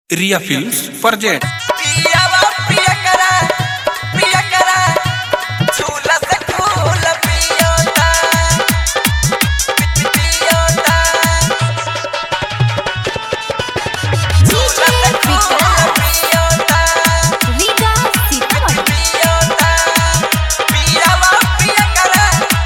रिया films present पियावा पिया करा पिया करा झूला से फूल पियोता पियोता झूला से फूल पियोता रीगा सीतामढ़ी पियोता पियावा पिया करा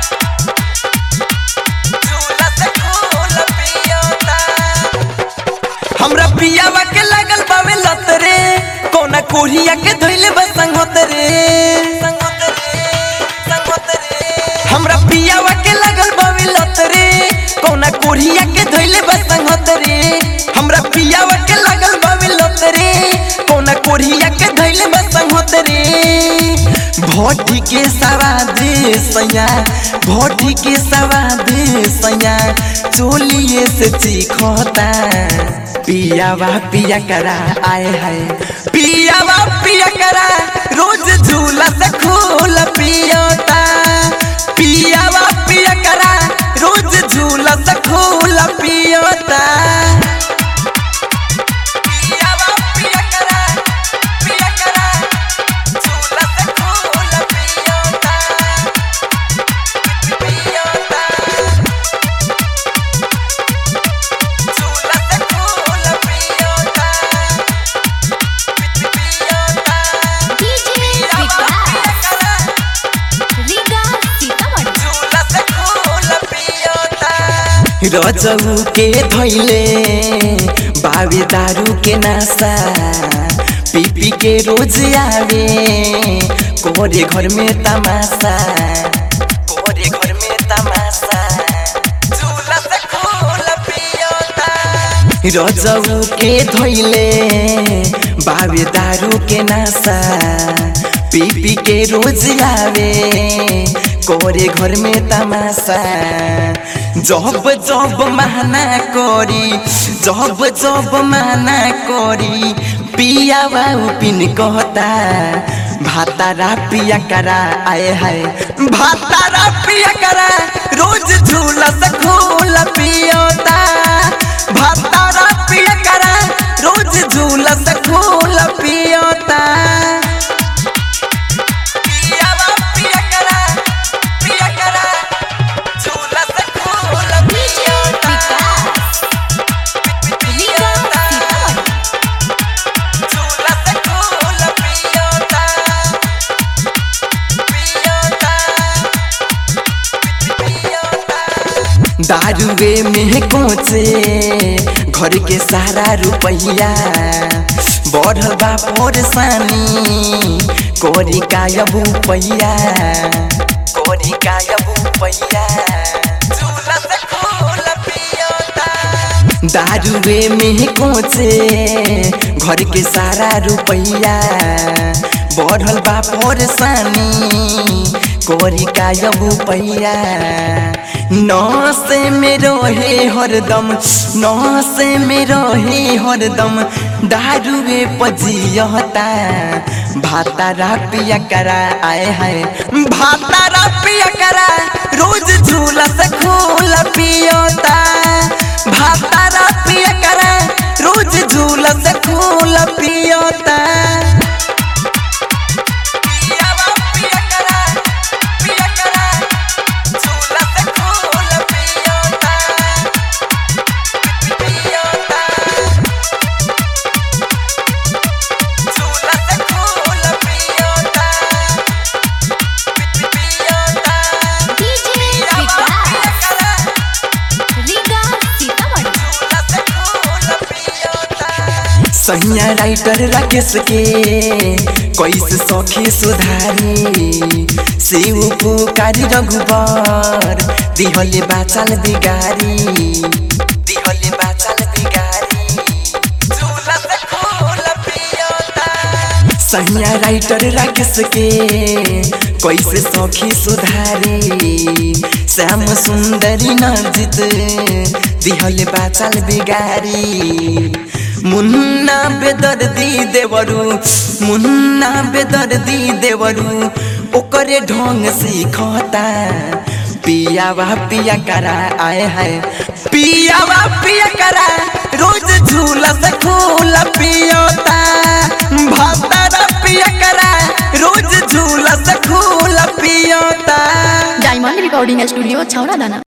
झूला से फूल पियोता हमरा पियावा के लागल बावे लत रे कोना कोरिया के धइले बस संगत रे संगत रे संगत रे हमरा पियावा के लागल बावे लत रे कोना कोरिया के धइले बस संगत रे हमरा पियावा के लागल बावे लत रे कोना कोरिया के धइले बस संगत रे भोटी के सवाद सैया भोटी के सवाद सैया चोलिए से चीखता पियावा पिया करा आए हाय पियावा पिया करा रोज झूला से खोल पियोता पियावा पिया करा रोज झूला से खोल पियोता पियावा पिया करा पिया करा झूला से खोल पियोता पियोता झूला से फूल पियोता पियोता डीजे विकास रीगा सीतामढ़ी झूला से फूल पियोता रजऊ के धैले बावे दारू के नासा पी पी के रोज आवे कोरे घर में तमाशा कोरे घर में तमाशा झूला से फूल पियोता रजऊ के धैले बावे दारू के नासा पी पी के रोज आवे कोरे घर में तमाशा जब जब माना करी जब जब माना करी पिया पिन कहता भातारा पिया करा आए हाय भातारा पिया करा रोज झूला से खोल पियोता भातारा पिया करा रोज झूला से खोल पियोता पियावा पिया करा पिया करा झूला से खोल डीजे विकास रीगा सीतामढ़ी झूला से खोल पियोता पियोता पियोता दारुए में कोचे घर के सारा रुपैया बढ़ल बा परेशानी कोरी कायबू पैया कोरी कायबू पैया झूला से खोल पियोता दारुए में कोचे घर के सारा रुपैया बढ़ल बा परेशानी कोरी कायबू पैया नौसे में रहे हरदम नौसे में रहे हरदम दारुए पजियता भातारा पिया करा आए हाय भातारा पिया करा रोज झूला से खोल पियोता भातारा पिया करा रोज झूला से खोल पियोता पियावा पिया करा पिया करा झूला से खोल पियोता पियोता झूला से खोल पियोता पियोता डीजे विकास रीगा सीतामढ़ी झूला से खोल पियोता सैया राइटर राकेश के कैसे सखी सुधारी शिव पुकारी रघुबर दिहले बाचल बिगारी दिहले बाचल बिगारी झूला से खोल पियोता सैया राइटर राकेश के कैसे सखी सुधारी श्याम सुंदरी नजित दिहले बाचल बिगारी मुन्ना बेदर्दी देवरू मुन्ना बेदर्दी देवरू ओकरे ढंग सीखता पियावा पिया करा आए है पियावा पिया करा रोज झूला से खोला पियो डायमंड रिकॉर्डिंग स्टूडियो छौड़ा दाना